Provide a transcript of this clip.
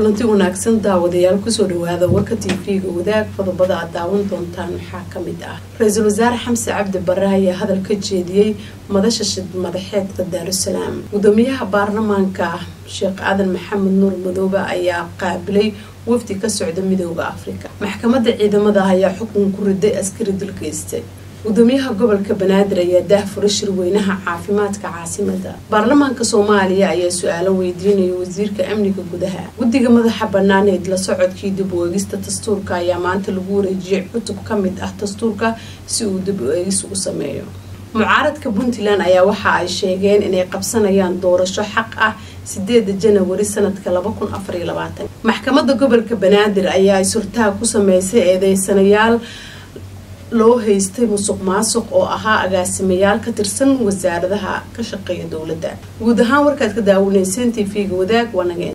kulanti wanaagsan daawadayaal kusoo dhawaada warka tv-ga wadaag qodobada aad daawan doontaan waxaa kamid ah ra-iisul wasaare xamse cabdi bare ayaa hadal ka jeediyey madasha shid madaxeedka daarusalaam gudoomiyaha baarlamaanka sheekh aadan maxamed nuur madoobe ayaa qaabilay wafdi ka socda midooda afrika maxkamadda ciidamada ayaa xukun ku riday askari dulgeystay gudoomiyaha gobolka banaadir ayaa daahfura shirweynaha caafimaadka caasimada baarlamaanka soomaaliya ayaa su-aalo weydiinaya wasiirka amniga gudaha guddiga madaxa banaaneed la socodkii dib u eegista dastuurka ayaa maanta lagu wareejiyay cutub ka mid ah dastuurka si uu dib u eegis u sameeyo mucaaradka puntland ayaa waxa ay sheegeen inay qabsanayaan doorasho xaq ah sideeda janawari sanadka maxkamadda gobolka banaadir ayaa ay surtaha ku sameysay eedeysanayaal loo haystay musuq maasuq oo ahaa agaasimayaal ka tirsan wasaaradaha ka shaqeeya dowladda guud ahaan warkaad ka daawanayseen t v-ga wadaag waanageen